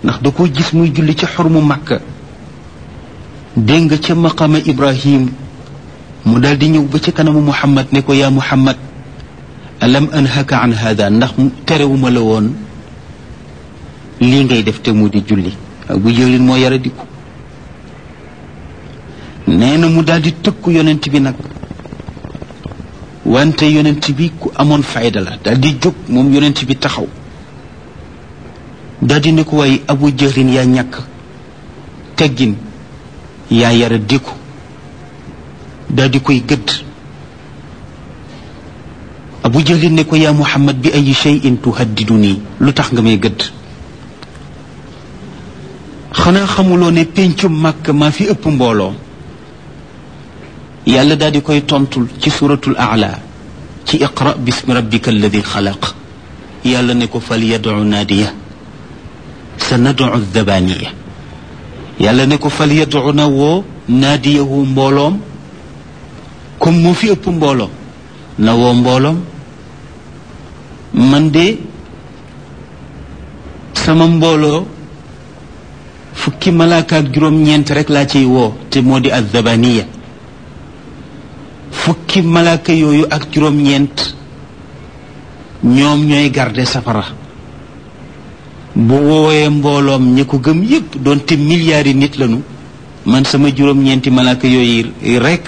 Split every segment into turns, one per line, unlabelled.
ndax da ko gis muy julli ci xormu màkka dégg nga ca maqama ibrahim mu daal di ñëw ba ca kanamu muhammad ne ko yaa muhammad alam anhaka an hada ndax terewuma la woon lii ngay def te mu di julli abu jëlin moo yara diku nee na mu daal di tëkku yonent bi nag wante yonent bi ku amoon fayda la daal di jóg moom yonent bi taxaw daal di ne ko waaye abu jëlin yaa ñàkk teggin yaa yara diku daal di koy gëdd abu jëlin ne ko yaa muhammad bi ay cheyin tuhaddidu nii lu tax nga may gëdd xanaa xamuloo ne péncum màkk maa fi ëpp mbooloo yàlla daal di koy tontul ci suratul aala ci iqra bismi rabbika alladi xalaq yàlla ne ko fal yadu naadiya sa nadu dabaniya yàlla ne ko fal yadu na woo naadiyahu mbooloom comme moo fi ëpp mbooloo na woo mbooloom man de sama mbooloo fukki malaaka ak juróom-ñeent rek laa ciy woo te moo di addabaniya fukki malaaka yooyu ak juróom-ñeent ñoom ñooy garde safara bu woowee mbooloom ñi ko gëm yépp doonte milliards yi nit lañu man sama juróom-ñeenti malaaka yooyu rek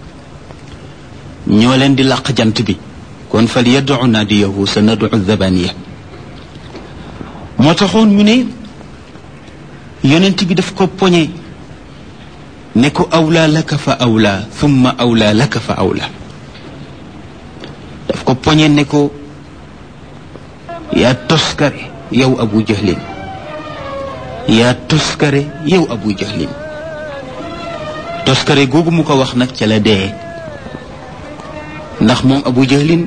ñoo leen di làq jant bi kon fal yaddu naadiyahu sa nadu dabaniya moo taxoon ñu ne yonent bi daf ko poñe ne ko awlaa laka fa awlaa thumma awlaa laka fa awlaa daf ko poñe ne ko yaa toskare yow abu jahlin yaa toskare yow abu jahlin toskare googu mu ko wax nag ca la dee ndax moom abu jahlin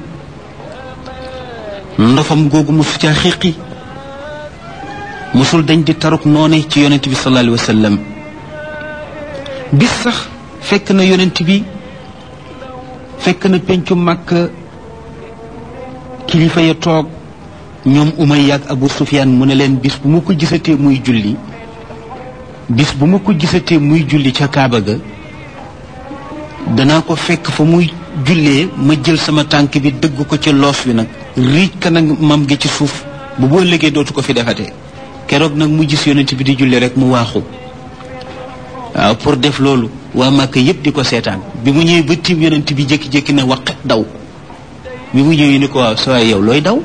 ndofam googu mosu caa xiqi mosul dañ di taruk noone ci yonent bi sallallahu alayhi wa sallam bis sax fekk na yonent bi fekk na pencu màkk kilifa ya toog ñoom Umayya ak Abu Sufyaan mu ne leen bis bu ma ko gisatee muy julli bis bu ma ko gisatee muy julli ca Kaaba ga danaa ko fekk fa muy jullee ma jël sama tànk bi dëgg ko ci loos wi nag riij ka nag mam gi ci suuf bu boo liggéey dootu ko fi defatee keroog nag mu gis yonent bi di julli rek mu waaxu waaw pour def loolu waa Màkka yépp di ko seetaan bi mu ñëwee ba tiim yonent bi jékki-jékki ne waqet daw bi mu ñëwee ni ko waaw sa yow looy daw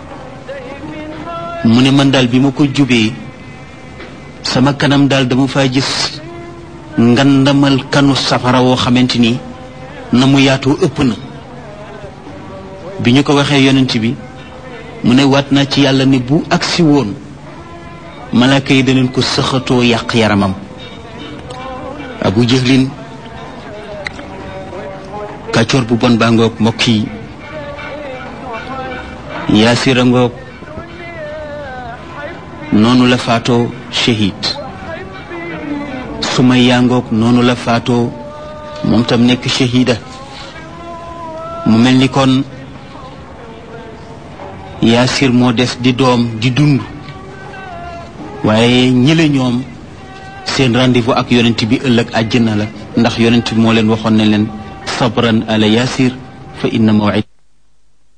mu ne man daal bi ma ko jubee sama kanam daal dama faa gis ngandamal kanu safara woo xamante ni na mu yaatoo ëpp na bi ñu ko waxee yonent bi mu ne waat naa ci yàlla ne bu agsi woon malaaka yi daneen ko sëxatoo yàq yaramam abu jëhlin kàccoor bu bon baa ngoog mbokk yi yaasira ngoog noonu la faatoo shahid sumaya ngoog noonu la faatoo moom tam nekk shahida mu mel ni kon yaasir moo des di doom di dund waaye ñële ñoom seen rendez-vous ak yonent bi ëllëg àjjana la ndax yonent bi moo leen waxoon ne leen sabran ala yaasir fa inna mawid